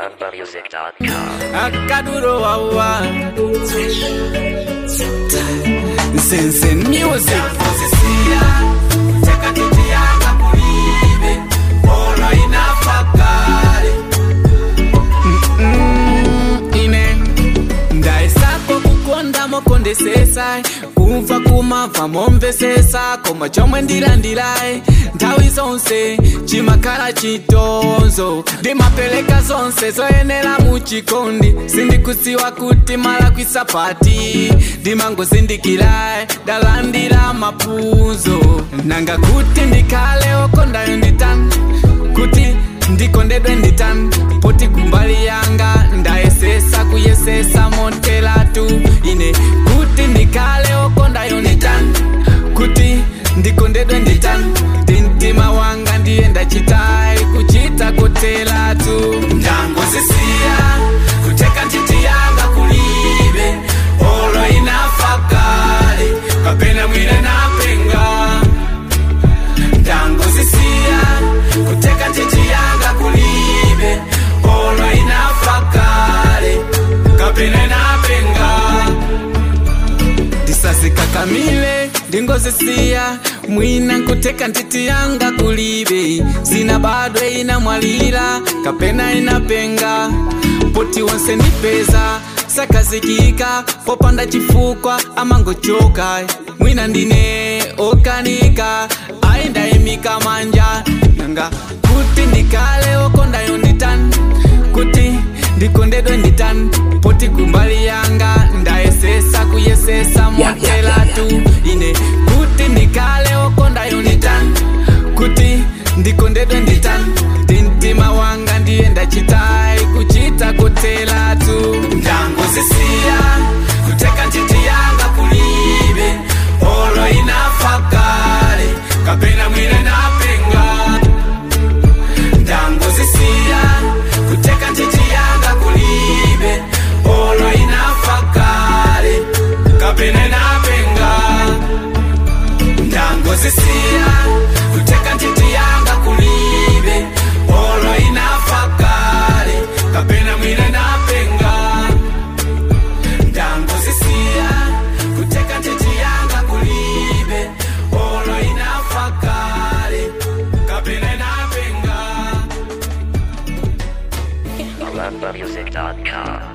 AlandaMusic.com. akaduro wawa sense music ine ndaisako kukonda mokondesesa kumva kumamva momvesesa koma chomwe ndilandilayi nthawi zonse chimakhala chitonzo ndimapeleka zonse zoyenera muchikondi sindikudziwa kuti malakwisa pati ndimangozindikirayi ndalandira maphunzo nanga kuti ndikhale okondayo nditani kuti ndikondedwe nditani poti kumbali yanga ndayesesa kuyesesa montelatu ine kuti ndikhale okondayo nditani kuti ndikondedwe nditani ndimtima wanga ndiye ndachitayi kuchita kotelatu ndangozisiya kuteka ntchito yanga kulibe olo inafa kale kapena mwine napenga ndangozisiya kuteka ntchito yanga kulibe olo inafa kale kapena napenga ndisazikakamile ndingozisiya mwina nkuteka ntiti yanga kulibe zina bado inamwalira kapena inapenga poti wonse nipeza sakazikika popanda chifukwa amangochoka mwina ndine okanika aindayimika manja nanga kuti ndikale okondayo nditani kuti ndikondedwe nditani poti kumbali yanga ndayesesa kuyesesa montelatu ine kuti ndikale okondayo nditani kuti ndikondedwe nditani ndimtima wanga ndiye ndachitayi kuchita kotelatu ndangozisiya kuteka ntchito yanga kulibe olo inafa kale kapena mwine napenga ndangozisiya kuteka ntchito yanga kulibe olo inafa kale kapena napenga ndangozisiya kuteka ntchito yanga kulibe olo inafa kale kapena mwine napenga ndangozisiya kuteka ntchito yanga kulibe olo inafa kale kapena napenga AlandaMusic.com.